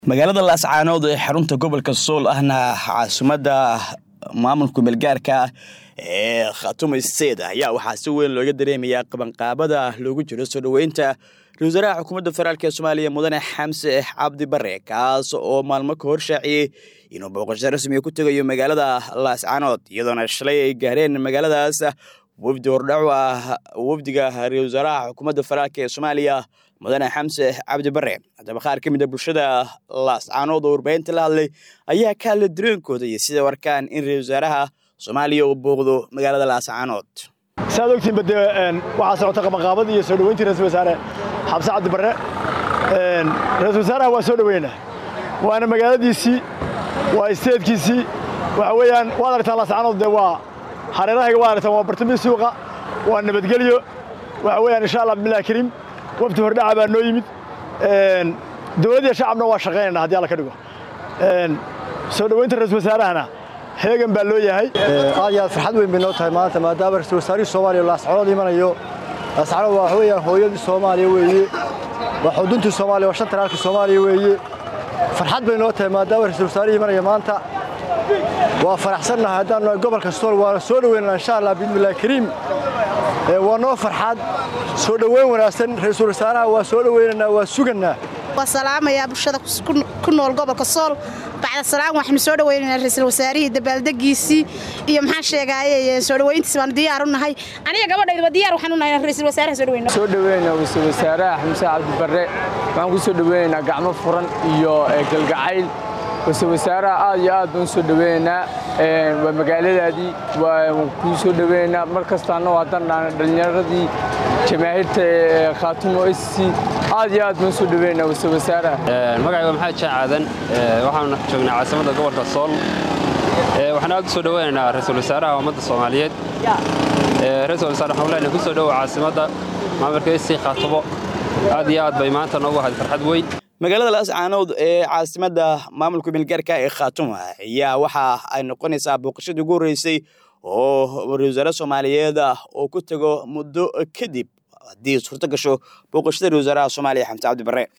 magaalada laascaanood ee xarunta gobolka sool ahna caasimadda maamulka meelgaarka ee khatuma sted ayaa waxaa si weyn looga dareemayaa qabanqaabada loogu jiro soo dhoweynta ra-isul wasaaraha xukuumadda federaalk ee soomaaliya mudane xamse cabdi bare kaas oo maalmo ka hor shaaciyey inuu booqasho rasmiga ku tegayo magaalada laascaanood iyadoona shalay ay gaareen magaaladaas wafdi hordhacu ah wafdiga ra-isul wasaaraha xukuumadda federaalk ee soomaaliya mudane xamse cabdi bare haddaba qaar ka mid a bulshada laascaanood oo warbaahinta la hadlay ayaa ka hadlay dareenkooda iyo siday warkaan in ra-isul wasaaraha soomaaliya uu booqdo magaalada laascaanood saad ogtiinba dee waxaa socota qabanqaabadii iyo soo dhoweyntii ra-isul wasaare xamse cabdi barre ra-isul wasaaraha waa soo dhoweynaa waana magaaladiisii waa isteedkiisii waxa weeyaan waad aragtaan laascaanood dee waa hareerahayga waad aragtaan waa bartamii suuqa waa nabadgelyo waxa weeyaan insha allah bismillahi kariim wafdi hordhaca baa noo yimid dowladdiiyo shacabna waa shaqaynayna haddii alla ka dhigo soo dhoweynta ra-isul wasaarahana heegan baa loo yahay aad iyo aad farxad weyn bay noo tahay maanta maadaama ra-isul wasaarihii soomaaliya laascaanood imanayo laascaanood waa waxa weeyaan hooyadii soomaaliya weeye waa xuduntii soomaaliya waa shanta raalkii soomaaliya weeye farxad bay noo tahay maadaama ra-isul wasaarihii imanaya maanta waa faraxsannahay haddaan nahay gobolka sool waana soo dhoweynana insha allah bismillahi kariim waa noo farxad soo dhoweyn wanaagsan ra-iisul wasaaraha waa soo dhoweynaynaa waa sugannaa waa salaamayaa bulshada ku nool gobolka sool bacda salaam waxaynu soo dhoweynaynaa ra-iisul wasaarihii dabaaldegiisii iyo maxaan sheegaaye soo dhoweyntiis baanu diyaar u nahay aniga gabadhaydaba diyaar waxaan u nahay ra-iisul wasaaraha soo dhoweyna soo dhoweynaa ra-iisul wasaaraha xamse cabdi barre waxaan ku soo dhoweynaynaa gacmo furan iyo galgacayl ra-iisul wasaaraha aad iyo aad baan u soo dhoweynaynaa waa magaaladaadii waan kuu soo dhoweynaynaa mar kastaana waa dandhaana dhallinyaradii jamaahiirta khaatumo sc aad iyo aad baan u soo dhoweynaynaa ra-iisul wasaaraha magacayga maxamed jaac aadan waxaanu joognaa caasimadda gobolka sool waxaan aad u soo dhoweynaynaa ra-iisul wasaaraha ummadda soomaaliyeed ra-iisul wasaare waxaan leenahay ku soo dhowow caasimadda maamulka sc khaatumo aad iyo aad bay maanta noogu ahayd farxad weyn magaalada laascaanood ee caasimadda maamulka meelgaarka ee khaatuma ayaa waxa ay noqonaysaa booqashadii ugu horreysay oo ra-isul wasaare soomaaliyeed oo ku tego muddo kadib haddii suurto gasho booqashada ra-isul wasaaraha soomaaliya xamse cabdi barre